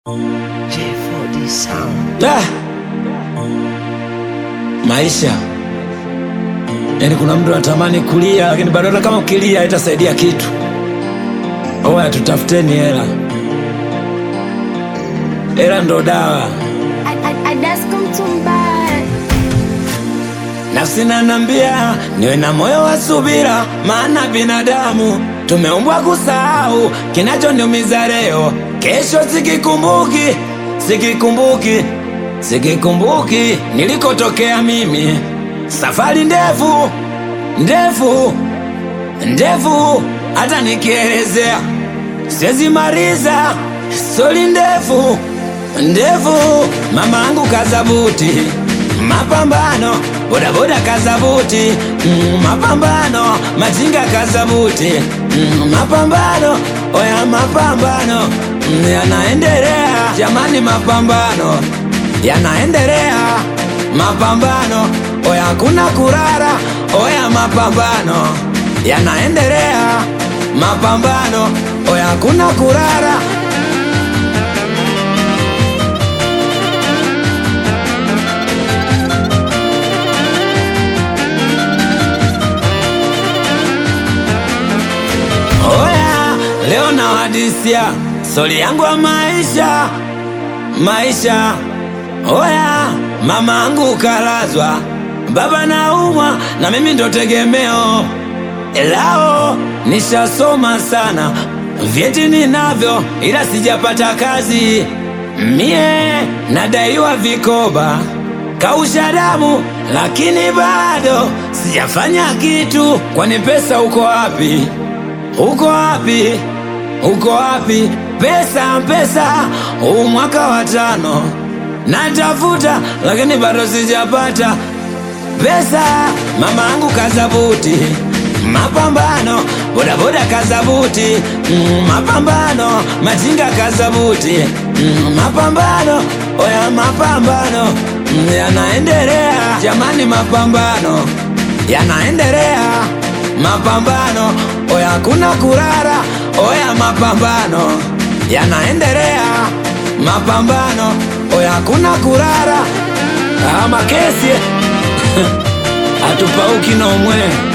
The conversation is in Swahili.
J4D Sound. Da! Maisha yaani, kuna mtu anatamani kulia, lakini bado hata kama ukilia itasaidia kitu. Oya, tutafuteni hela, hela ndo dawa. Nafsi nanambia niwe na moyo wa subira, maana binadamu tumeumbwa kusahau. Kinachoniumiza leo, kesho sikikumbuki, sikikumbuki, sikikumbuki nilikotokea mimi. Safari ndefu ndefu ndefu, hata nikielezea siwezi maliza. Stori ndefu ndefu, mama angu kazabuti mapambano bodaboda kazabuti mm, mapambano majinga kazabuti mm, mapambano oya mapambano mm, yanaendelea jamani, mapambano yanaendelea, mapambano oya kuna kurara oya mapambano yanaendelea, mapambano oya kuna kurara Oya, leo na hadisia stori yangu ya maisha maisha. Oya, mama angu kalazwa, baba naumwa, na mimi ndo tegemeo lao. Nishasoma sana, vyeti ninavyo, ila sijapata kazi. Mie nadaiwa vikoba, kausha damu, lakini bado sijafanya kitu. Kwani pesa uko wapi? Uko wapi? Uko wapi? Pesa, pesa, huu mwaka wa tano natafuta, lakini bado sijapata pesa. Mama angu kazabuti, mapambano, bodaboda kazabuti, mm, mapambano, majinga kazabuti, mm, mapambano, oya mapambano, mm, yanaendelea jamani, mapambano yanaendelea mapambano oya, kuna kurara oya, mapambano yanaendelea, mapambano oya, kuna kurara ama kesi atupauki nomwe